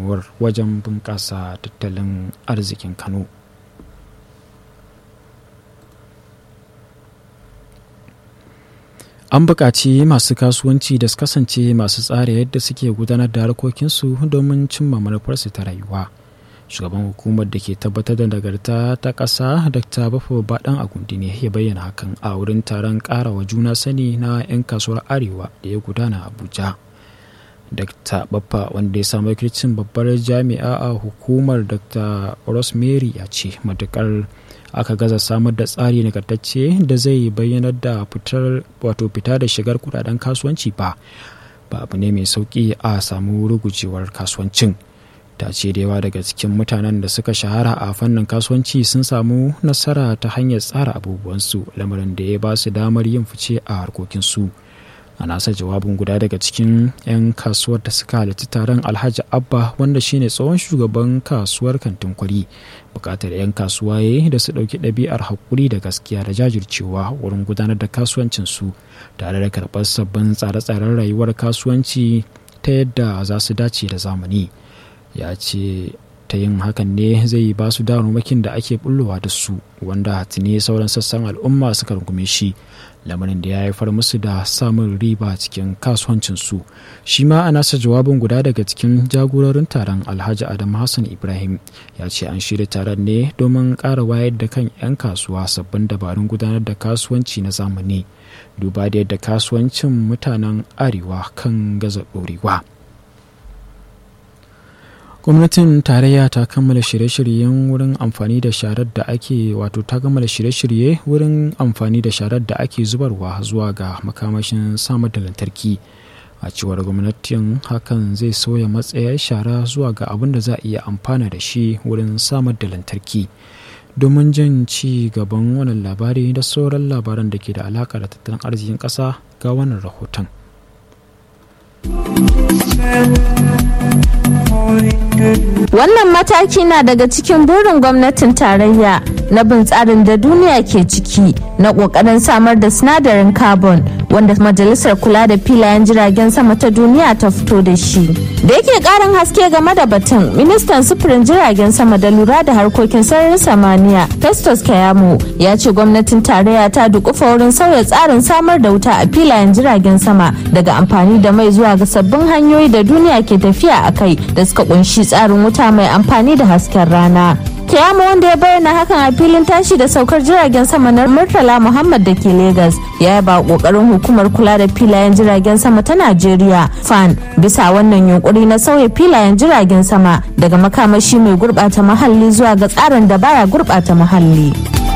gudunmuwar wajen bunƙasa tattalin arzikin kano an buƙaci masu kasuwanci da su kasance masu tsara yadda suke gudanar da harkokinsu domin cimma manufarsu ta rayuwa shugaban hukumar da ke tabbatar da nagarta ta ƙasa dr bafo baɗan agundi ne ya bayyana hakan a wurin taron ƙarawa juna sani na 'yan kasuwar arewa da ya gudana abuja dr baffa wanda ya samu wakilcin babbar jami'a a hukumar dr rosemary ya ce matukar aka gaza samar da tsari nagartacce da zai bayyanar da fitar wato fita da shigar kudaden kasuwanci ba ba abu ne mai sauki a samu rugujewar kasuwancin ta ce da yawa daga cikin mutanen da suka shahara a fannin kasuwanci sun samu nasara ta hanyar tsara abubuwansu lamarin da ya ba su damar yin fice a harkokinsu a nasa jawabin guda daga cikin 'yan kasuwar da suka halarci taron alhaji abba wanda shine tsohon shugaban kasuwar kantin kwari bukatar 'yan kasuwa ya da su ɗauki ɗabi'ar haƙuri da gaskiya da jajircewa wurin gudanar da kasuwancinsu tare da karɓar sabbin tsare-tsaren rayuwar kasuwanci ta yadda za su dace da zamani ya ce ta yin hakan ne zai ba su damarmakin da ake bullowa da su wanda tuni sauran sassan al'umma suka rungume shi lamarin da ya haifar musu da samun riba cikin kasuwancinsu shi ma a nasa jawabin guda daga cikin jagororin taron alhaji adam hassan ibrahim ya ce an shirya taron ne domin ƙara wayar da kan 'yan kasuwa sabbin dabarun gudanar da kasuwanci na zamani duba da yadda kasuwancin mutanen arewa kan gaza ɗorewa gwamnatin tarayya ta kammala shirye-shiryen wurin amfani da sharar da ake wato ta kammala shirye-shirye wurin amfani da sharar da ake zubarwa zuwa ga makamashin samar da lantarki a cewar gwamnatin hakan zai sauya matsayar shara zuwa ga abin da za a iya amfana da shi wurin samar da lantarki domin jin ci gaban wannan labari da sauran labaran da ke da alaƙa da tattalin arzikin ƙasa ga wannan rahoton. Wannan mataki na daga cikin burin gwamnatin tarayya na bin tsarin da duniya ke ciki na ƙoƙarin samar da sinadarin carbon wanda majalisar kula da filayen jiragen sama ta duniya ta fito da shi. Da yake ƙarin haske game da batun, ministan sufurin jiragen sama da lura da harkokin sararin samaniya Festus Kayamo ya ce gwamnatin tarayya ta dukufa wurin sauya tsarin samar da wuta a filayen jiragen sama daga amfani da mai zuwa ga sabbin hanyoyi da duniya ke tafiya a kai da suka kunshi tsarin wuta mai amfani da hasken rana. Kiyama wanda ya bayyana hakan a filin tashi da saukar jiragen sama na Murtala Muhammad da ke Legas ya yaba kokarin hukumar kula da filayen jiragen sama ta Najeriya FAN bisa wannan yunkuri na sauya filayen jiragen sama daga makamashi mai gurbata muhalli zuwa ga tsarin da baya gurbata muhalli.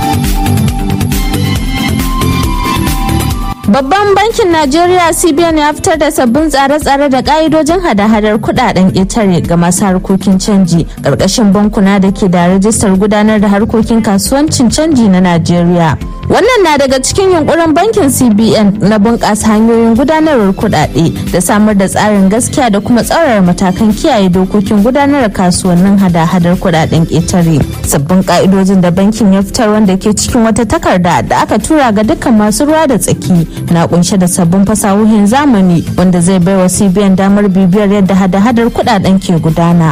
Babban bankin Najeriya CBN ya fitar da sabbin tsare-tsare da ka'idojin hada-hadar kudaden ƙetare ga masu harkokin canji ƙarƙashin bankuna da ke da rajistar gudanar da harkokin kasuwancin canji na Najeriya. Wannan na daga cikin yunkurin bankin CBN na bunƙasa hanyoyin gudanarwar kudade da samar da tsarin gaskiya da kuma tsaurara matakan kiyaye dokokin gudanar da kasuwannin hada-hadar kudaden ƙetare. Sabbin ka'idojin da bankin ya fitar wanda ke cikin wata takarda da aka tura ga dukkan masu ruwa da tsaki na kunshe da sabbin fasahohin zamani wanda zai baiwa cbn damar bibiyar yadda hada-hadar kudaden ke gudana.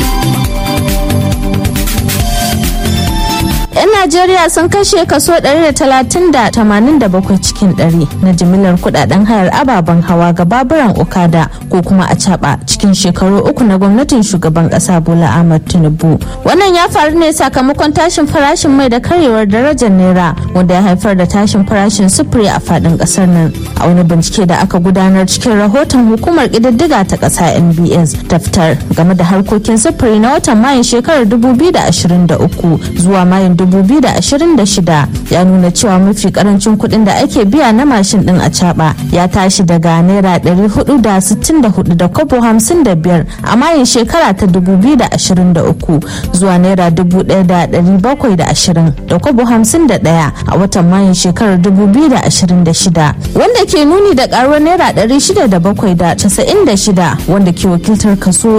'yan najeriya sun kashe kaso 130.87 cikin 100 na jimilar kudaden hayar ababen hawa ga baburan okada ko kuma a caba cikin shekaru uku na gwamnatin shugaban kasa bola ahmad tinubu wannan ya faru ne sakamakon tashin farashin mai da karyewar darajar naira wanda ya haifar da tashin farashin sufuri a fadin kasar nan a wani bincike da aka gudanar cikin rahoton hukumar kididdiga ta kasa nbs ta fitar game da harkokin sufuri na watan mayun shekarar 2023 zuwa mayun 2026 ya nuna cewa mafi karancin kuɗin da ake biya na mashin ɗin a caba ya tashi daga naira 464 da kobo 55 a mayin shekara ta 2023 zuwa naira 1720 da kobo 51 a watan mayin shekarar 2026 wanda ke nuni da karuwar naira 607.96 wanda ke wakiltar kaso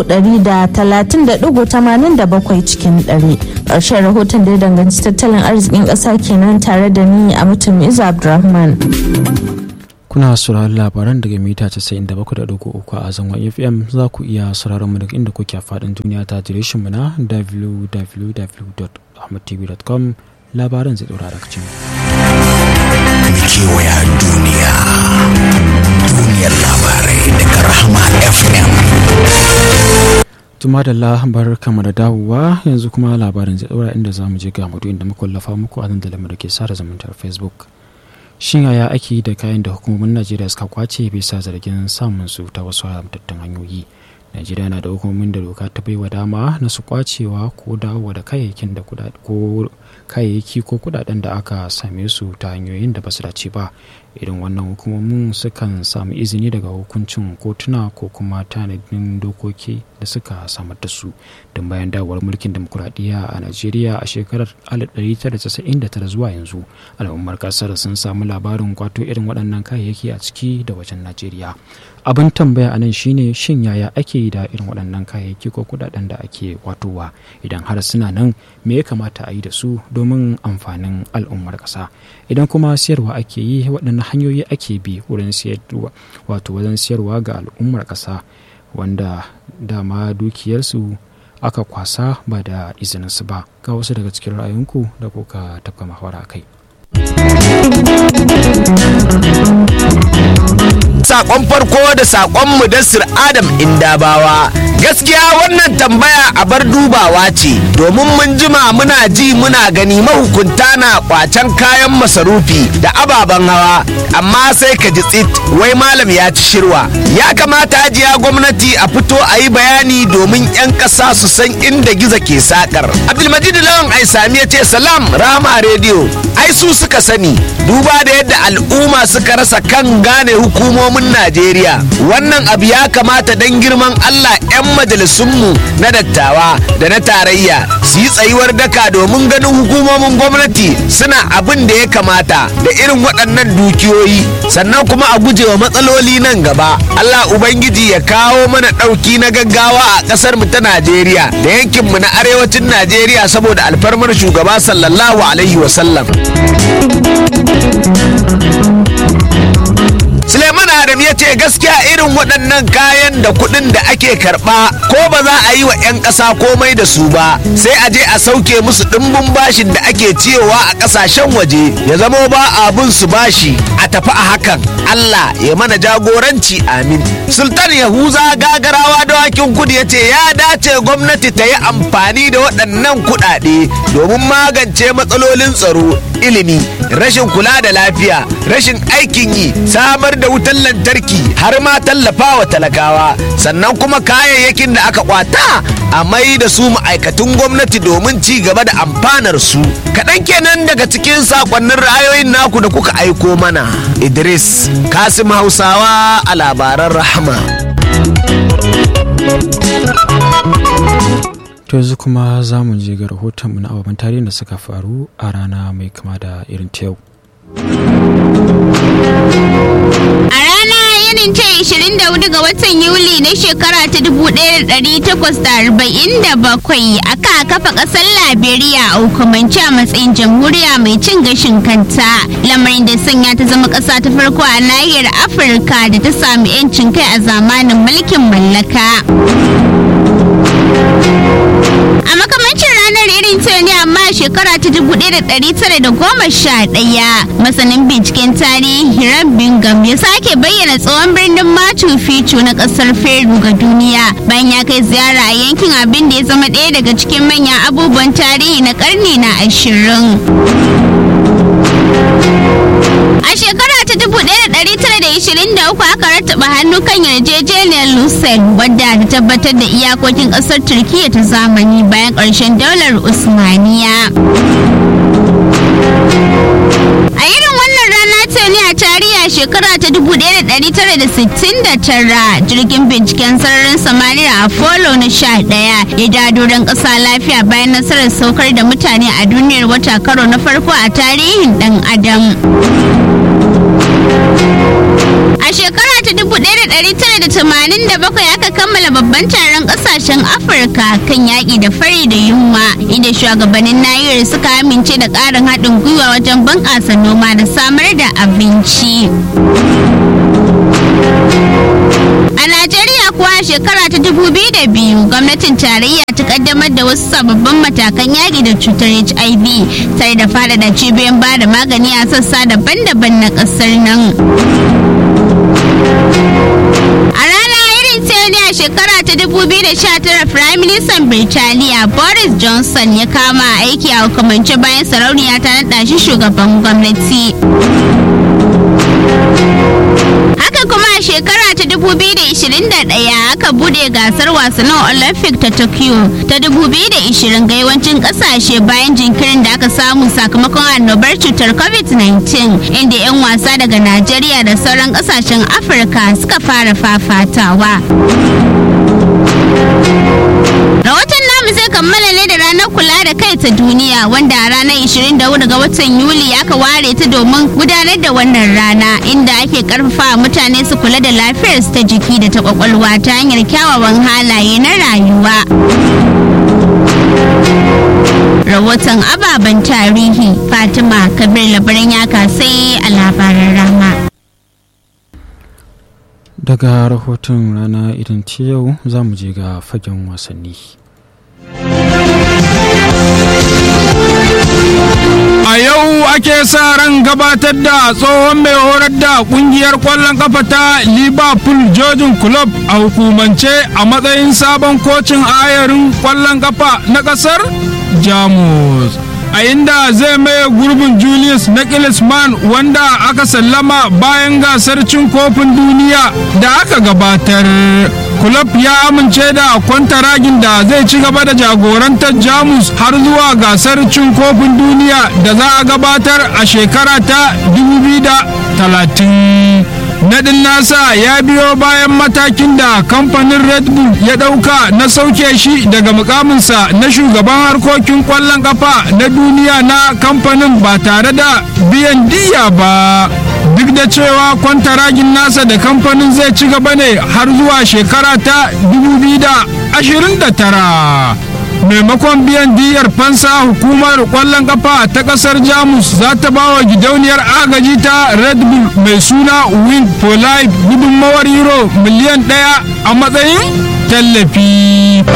130.87 cikin 100 ƙarshen rahoton da ya danganci tattalin arzikin ƙasa kenan tare da ni a mutum Iza Abdulrahman. kuna sauraron labaran daga mita 97.3 a zangon fm za ku iya sauraron mu daga inda kuke a faɗin duniya ta adireshin mu na www.ahmadtv.com labaran zai ɗora daga cikin kewaya duniya duniyar labarai daga rahama fm tuma da labar kama da dawowa yanzu kuma labarin zai ɗora inda za mu je ga mudu inda muka wallafa muku a dandalin da ke sada zumuntar facebook shin yaya ake da kayan da hukumomin najeriya suka kwace bisa zargin samun su ta wasu haramtattun hanyoyi najeriya na da hukumomin da doka ta baiwa dama na su kwacewa ko dawo da kayayyakin da ko kayayyaki ko kudaden da aka same su ta hanyoyin da ba su dace ba irin wannan hukumomin sukan samu izini daga hukuncin kotuna ko kuma tanadin dokoki da suka samar da su don bayan dawowar mulkin demokuraɗiyya a najeriya a shekarar 1999 zuwa yanzu al'ummar kasar sun samu labarin kwato irin waɗannan kayayyaki a ciki da wajen najeriya abin tambaya a nan shine shin yaya ake yi da irin waɗannan kayayyaki ko kudaden da ake kwatowa idan har suna nan me ya kamata a yi da su domin amfanin al'ummar ƙasa idan kuma siyarwa ake yi waɗannan hanyoyi ake bi wurin siyarwa wato wajen siyarwa ga al'ummar ƙasa wanda dama dukiyarsu aka kwasa ba da izininsu ba ga wasu daga cikin ra'ayinku da kuka tafka mahawara a kai sakon farko da sakon mudassir adam indabawa gaskiya wannan tambaya a bar dubawa ce domin mun jima muna ji muna gani mahukunta na kwacen kayan masarufi da ababen hawa amma sai ka ji tsit wai malam ya ci shirwa ya kamata hajiya gwamnati a fito a yi bayani domin 'yan ƙasa su san inda giza ke sakar abdulmajid lawan aisami ya ce salam rama rediyo ai su suka sani duba da yadda al'umma suka rasa kan gane hukumomin najeriya wannan abu ya kamata don girman allah 'yan majalisunmu na dattawa da na tarayya su yi tsayuwar daka domin ganin hukumomin gwamnati suna abin da ya kamata da irin waɗannan dukiyoyi sannan kuma a gujewa matsaloli nan gaba allah ubangiji ya kawo mana ɗauki na gaggawa a ƙasar mu ta najeriya da yankinmu na arewacin najeriya saboda alfarmar shugaba sallallahu alaihi wasallam Suleiman Adam ya ce gaskiya irin waɗannan kayan da kuɗin da ake karɓa ko ba za a yi wa 'yan ƙasa komai da su ba sai a je a sauke musu ɗimbin bashin da ake ciyowa a ƙasashen waje ya zamo ba abun su bashi a tafi a hakan Allah ya mana jagoranci amin. Sultan Yahuza gagarawa dawakin kudu ya ce ya dace gwamnati ta yi amfani da waɗannan kuɗaɗe domin magance matsalolin tsaro ilimi rashin kula da lafiya rashin aikin yi samar da wutar lantarki har ma tallafa wa talakawa sannan kuma kayayyakin da aka kwata a mai da su ma'aikatun gwamnati domin ci gaba da amfanar su kaɗan kenan daga cikin sakonnin ra'ayoyin naku da kuka aiko mana idris kasim hausawa a labaran rahama to yanzu kuma za mu je ga rahotonmu na ababen tarihin da suka faru a rana mai kama da irin ta yau A rana irin ta 24 ga watan Yuli na shekara ta 1847 aka kafa ƙasar Liberia a hukumance a matsayin jamhuriya mai cin gashin kanta. Lamarin da sanya ta zama ƙasa ta farko a nahiyar Afirka da ta sami 'yancin kai a zamanin mulkin mallaka. A makamancin ranar irin ta ne amma shekara ta 1911 masanin binciken tarihi Hiram Bingham ya sake bayyana tsohon birnin Machu Picchu na kasar Peru ga duniya bayan ya kai ziyara a yankin abin da ya zama ɗaya daga cikin manyan abubuwan tarihi na karni na ashirin. A shekara ta 1923 aka rattaba hannu kan yarjejeniyar Lucerne wadda ta tabbatar da iyakokin ƙasar Turkiyya ta zamani bayan ƙarshen daular Usmaniya. A irin wannan rana ta ne a tarihi a shekara ta 1969 jirgin binciken sararin samaniya Apollo na 11 ya dado don ƙasa lafiya bayan nasarar saukar da mutane a duniyar wata karo na farko a tarihin ɗan adam. A shekara ta 1987 aka kammala babban taron kasashen Afirka kan yaƙi da fari da yunwa inda shugabannin nahiyar suka amince da ƙarin haɗin gwiwa wajen bunƙasa noma da samar da abinci. A Najeriya kuwa shekara ta 2002 gwamnatin tarayya ta kaddamar da wasu sababbin matakan yaƙi da cutar HIV tare da faɗaɗa cibiyoyin ba da magani a sassa daban-daban na ƙasar nan. A rana irin ta ne a shekara ta 2019 Prime Minister Birtaniya Boris Johnson ya kama aiki a hukumance bayan sarauniya ta naɗa shi shugaban gwamnati. Haka kuma a shekara ta 2021 aka bude gasar wasannin Olympic ta Tokyo ta 2020 ga yawancin kasashe bayan jinkirin da aka samu sakamakon annobar cutar COVID-19 inda 'yan wasa daga Najeriya da sauran kasashen Afirka suka fara fafatawa. Rahoton namu zai kammala ne da ranar kula da kai ta duniya wanda a ranar 24 ga watan Yuli aka ware ta domin gudanar da wannan rana inda ake karfafa mutane su kula da lafiyarsu ta jiki da ta kwakwalwa ta hanyar kyawawan halaye na rayuwa. Rahoton ababen tarihi Fatima Kabir labaran ya kasai a labaran rama. daga rahoton rana irin ce yau za mu je ga fagen wasanni A yau ake sa ran gabatar da tsohon mai horar da kungiyar kwallon kafa ta Liverpool Jojin Club a hukumance a matsayin sabon kocin ayarin kwallon kafa na kasar Jamus. A inda zai maye gurbin Julius Nagelsmann wanda aka sallama bayan gasar cin kofin duniya da aka gabatar. Kulob ya amince da kwantaragin da zai ci gaba da jagorantar Jamus har zuwa gasar cin kofin duniya da za a gabatar a shekara ta 2030. Nadin nasa ya biyo bayan matakin da kamfanin Red Bull ya ɗauka na sauke shi daga mukaminsa na shugaban harkokin ƙwallon ƙafa na duniya na kamfanin ba tare da biyan diya ba. duk da cewa kwantaragin nasa da kamfanin zai ci gaba ne har zuwa shekara ta 2029 maimakon biyan diyar fansa hukumar kwallon kafa ta kasar jamus za ta ba wa gidauniyar agaji ta red bull mai suna wing for life gudunmawar euro miliyan daya a matsayin tallafi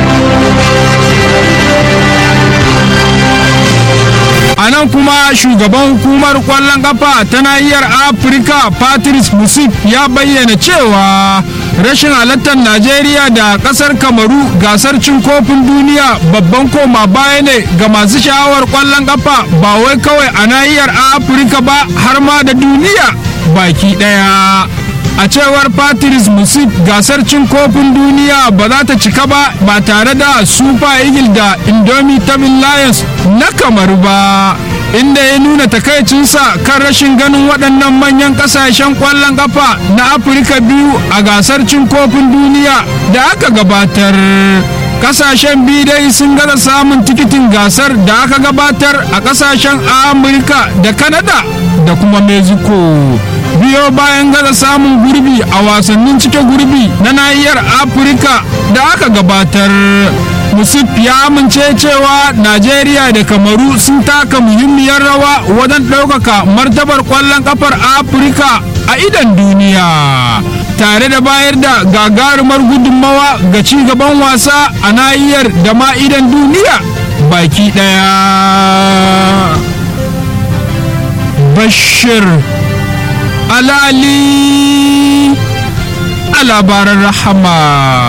a nan kuma shugaban hukumar kwallon kafa ta nahiyar afirka patrice musip ya bayyana cewa rashin halartar najeriya da kasar kamaru gasar cin kofin duniya babban koma baya ne ga masu sha'awar kwallon kafa ba wai kawai a nahiyar afirka ba har ma da duniya baki daya a cewar patrice musip gasar cin kofin duniya ba za ta cika ba ba tare da super eagle da indomitable lions na kamaru ba inda ya nuna takaicinsa kan rashin ganin waɗannan manyan ƙasashen ƙwallon ƙafa na afirka biyu a gasar cin kofin duniya da aka gabatar kasashen biyu dai sun gaza samun tikitin gasar da aka gabatar a kasashen amurka da kanada da kuma mexico biyo bayan gaza samun gurbi a wasannin cike gurbi na nahiyar afirka da aka gabatar musif ya amince cewa najeriya da kamaru sun taka muhimmiyar rawa wajen ɗaukaka martabar ƙwallon ƙafar afirka a idan duniya tare da bayar da gagarumar gudunmawa ga ci gaban wasa a nahiyar da ma idan duniya baki ɗaya bashir alali a labaran rahama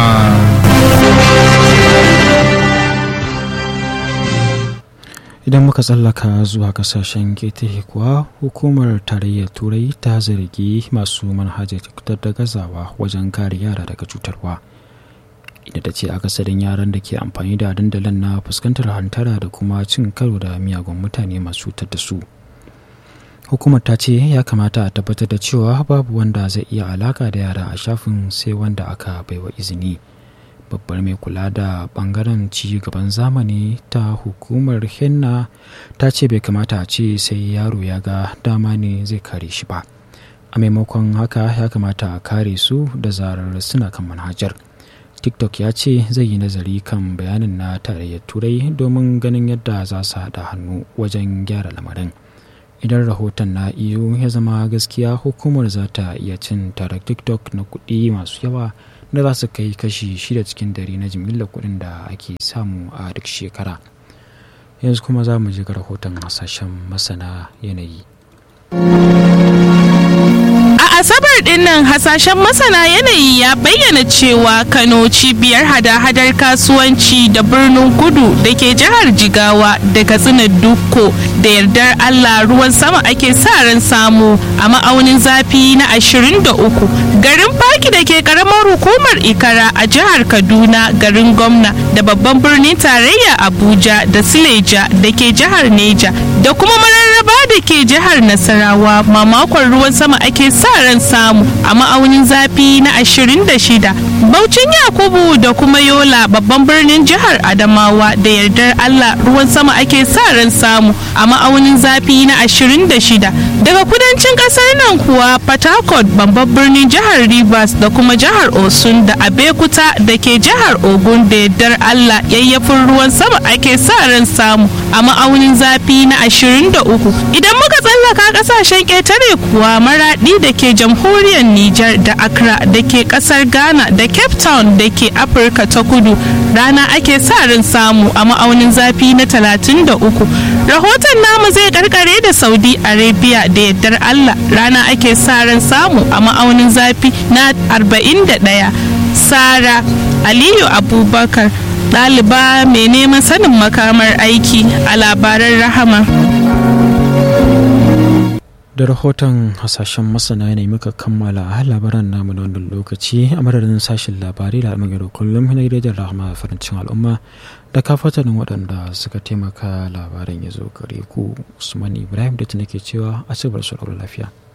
idan muka tsallaka zuwa kasashen ketare kuwa hukumar tarayyar turai ta zargi masu manhajar tiktok da gazawa wajen kare yara daga cutarwa inda ta ce akasarin yaran da ke amfani da dandalin na fuskantar hantara da kuma cin karo da miyagun mutane masu cutar da su hukumar ta ce ya kamata a tabbatar da cewa babu wanda zai iya alaka da yara a shafin sai wanda aka baiwa izini babbar mai kula da bangaren ci gaban zamani ta hukumar henna ta ce bai kamata a ce sai yaro ya ga dama ne zai kare shi ba a maimakon haka ya kamata a kare su da zarar suna kan manhajar tiktok ya ce zai yi nazari kan bayanin na tarayyar turai domin ganin yadda za su haɗa hannu wajen gyara lamarin idan rahoton na iyo ya zama gaskiya hukumar za ta iya cin tare tiktok na kuɗi masu yawa da za su kai kashi shida cikin dare na jimillar kuɗin da ake samu a duk shekara yanzu kuma za mu ji ga rahoton hasashen masana yanayi A Asabar dinnan hasashen masana yanayi ya bayyana cewa Kano cibiyar hada-hadar kasuwanci da birnin kudu da ke jihar Jigawa da Katsina Dukko da yardar Allah ruwan sama ake sa ran samu a ma'aunin zafi na 23 garin Faki da ke karamar hukumar Ikara a jihar Kaduna garin gwamna da babban birnin tarayya Abuja da Sileja da ke jihar Neja da kuma mararraba da ke jihar Nasarawa mamakon ruwan sama ake sa ran samu a ma'aunin zafi na 26 Baucin Yakubu da kuma Yola babban birnin jihar Adamawa da yardar Allah ruwan sama ake sa ran samu a ma'aunin zafi na 26 daga kudancin kasar nan kuwa Port Harcourt babban birnin jihar Rivers da kuma jihar Osun da Abekuta da ke jihar Ogun da yardar Allah yayyafin ruwan sama ake sa ran samu a ma'aunin zafi na 23 idan muka tsallaka kasashen ƙetare kuwa maraɗi da ke jamhuriyar Nijar da Accra da ke ƙasar Ghana da Cape Town da ke Afirka ta kudu rana ake sa ran samu a ma'aunin zafi na 33 rahoton namu zai karkare da Saudi Arabia da yardar Allah rana ake sa ran samu a ma'aunin zafi na 41 Sara Aliyu Abubakar ɗaliba mai neman sanin makamar aiki a labaran rahama. da rahoton hasashen masana ne muka kammala a labaran namu na wannan lokaci a madadin sashen labarai da al'amari kullum na gidajen rahama farancin al'umma da kafatanin waɗanda suka taimaka labaran ya zo gare ku usman ibrahim da ke cewa a cibar su lafiya